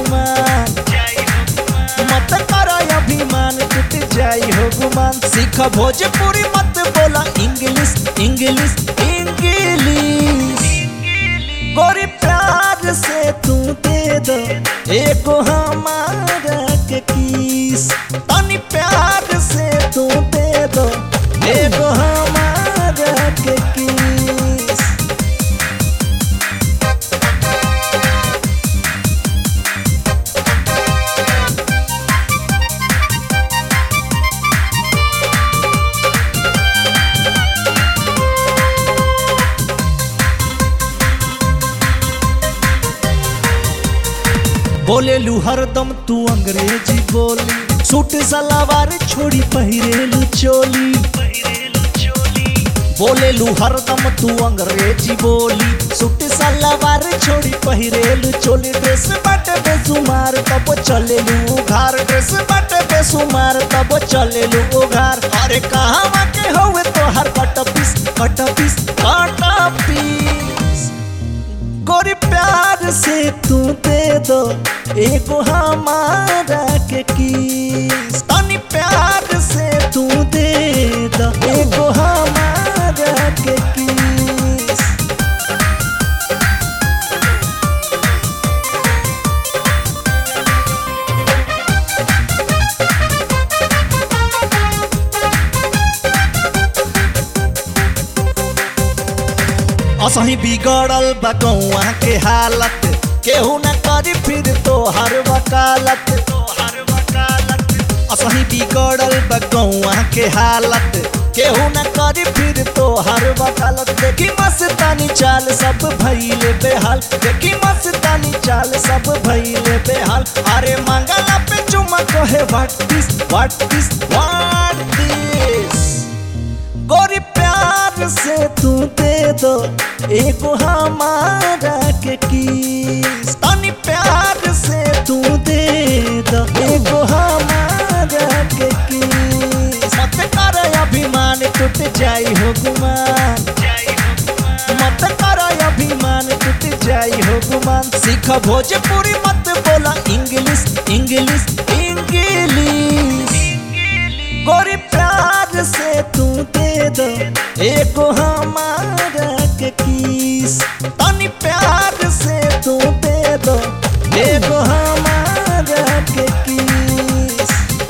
गुमान मत कर अभिमान टूट जाई हो गुमान सीख भोजपुरी मत बोला इंग्लिश इंग्लिश इंग्लिश गोरी प्यार से तू दे दो एगो हमारा के किस तनी प्यार से तू दे दो एगो हमारा के किस बोलेलू हरदम तू अंग्रेजी बोली सूट सलावार छोड़ी पहिरेलू चोली बोलेलू हरदम तू अंग्रेजी बोली सूट सलावार छोड़ी पहिरेलू चोली ड्रेस बाटे बेसुमार तब चलेलू उघार ड्रेस बाटे बेसुमार तब चलेलू उघार अरे कहाँ के होवे तोहर कट पीस कट पीस कट पीस गोरी प्यार से तू दे दो एगो हमारा के किस तनी प्यार से तू दे दो एगो हमारा के किस असही बिगड़ल बा गौआ के हालत केहू न करी फिर तोहर वकालत असही बिगड़ल बा गौआ के हालत केहू न करी फिर तोहर वकालत देखी मस्तानी चाल सब भइले बेहाल देखी मस्तानी चाल सब भइले बेहाल अरे मंगला पे चुमा कहे what this what this what this गोरी प्यार से तू दे दो एगो हमारा के किस तनी प्यार से तू दे दो एगो हमारा के किस मत कर अभिमान टूट जाई हो गुमान मत कर अभिमान टूट जाई हो गुमान सीख भोजपुरी मत बोला इंग्लिश इंग्लिश इंग्लिश गोरी प्यार से तू दे दो एगो हमारा के किस तनी प्यार से तू दे दो एगो हम